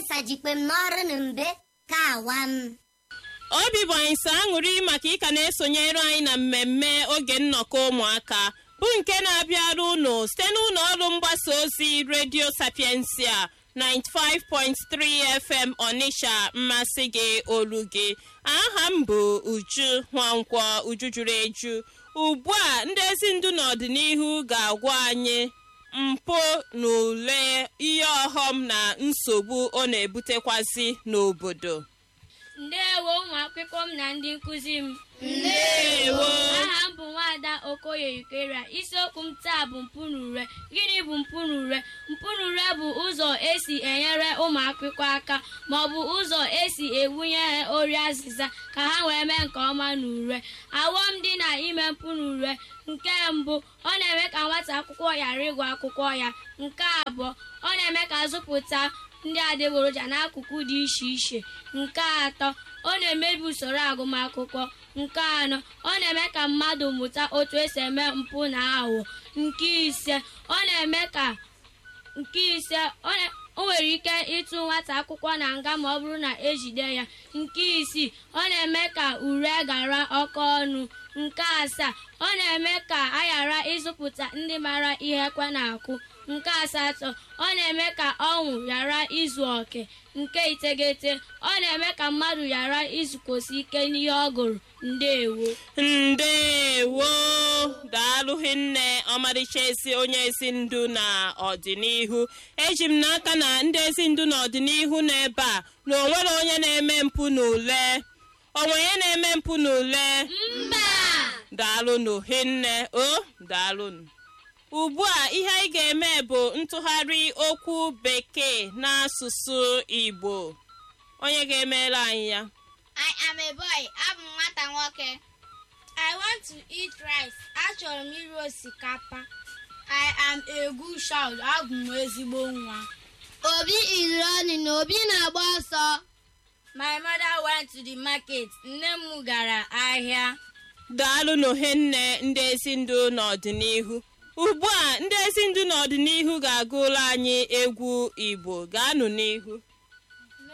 sajikpe m n'ọrụ na mbe ka awa m obi bụ anyị sọ aṅụrị maka ịka na-esonyere anyị na mmemme oge nnọkọ ụmụaka bụ nke na-abịara unu site n'ụlọ ọrụ mgbasa ozi redio sapiensia 95.3 fm ọnịsha mmasị gị olu gị aha m bụ uju nwankwọ uju juru eju ugbu a ndị ezi ndu n'ọdịnihu ga-agwa anyị mpụ na ule ihe ọghọm na nsogbu ọ na-ebutekwazi n'obodo ndeewo ụmụ akwụkwọ m na ndị nkụzi m ndeewo aha m bụ nwaada okoye yukeria isiokwu m taa bụ mpụ na ure gịnị bụ mpụ na ure mpụ na ure bụ ụzọ esi enyere ụmụ akwụkwọ aka ma ọ bụ ụzọ esi ewunye ha ori azịza ka ha wee mee nke ọma na ure awọm dị na ime mpụ na ure nke mbụ ọ na-eme ka nwata akwụkwọ ghara ịgụ akwụkwọ ya nke abụọ ọ na-eme ka azụpụta ndị adịgboroja n'akụkụ dị iche iche nke atọ ọ na-emebi usoro agụmakwụkwọ nke anọ ọ na-eme ka mmadụ mụta otu esi eme mpụ na aghụghọ nke ise ọ na-eme ka nke ise ọ na- o nwere ike ịtụ nwata akwụkwọ na nga ma ọ bụrụ na ejide ya nke isii ọ na-eme ka ure gara ọkọ ọnụ nke asaa ọ na-eme ka a ghara ịzụpụta ndị mara ihe ekwe na-akụ nke asatọ ọ na-eme ka ọnwụ ghara izu oke nke iteghete ọ na-eme ka mmadụ ghara izukosi ike n'ihe ọ gụrụ ndeewo ndewo daalụghị nne ọmarịcha ezi onye ezi ndu na ọdịnihu eji m n'aka na ndị ezi ndu n'ọdịnihu nọ ebe a na onwere onye na-eme mpụ n'ule onwe onye na-eme mpụ n'ule mba daalụnụ hinne o daalụnụ ugbu a ihe anyị ga-eme bụ ntụgharị okwu bekee n'asụsụ igbo onye ga-emere anyị ya I am a boy. Abụ m nwata nwoke. I want to eat rice. Achọrọ m iri osikapa. I am a good child. Abụ m ezigbo nwa. obi is running obi na-agba ọsọ My mother went to the market. Nne m gara ahịa. daalụnụ hinne ndị ezi ndu n'ọdịnihu ugbu a ndị ezi ndu n'ọdịnihu ga-agụrụ anyị egwu igbo gaanụ n'ihu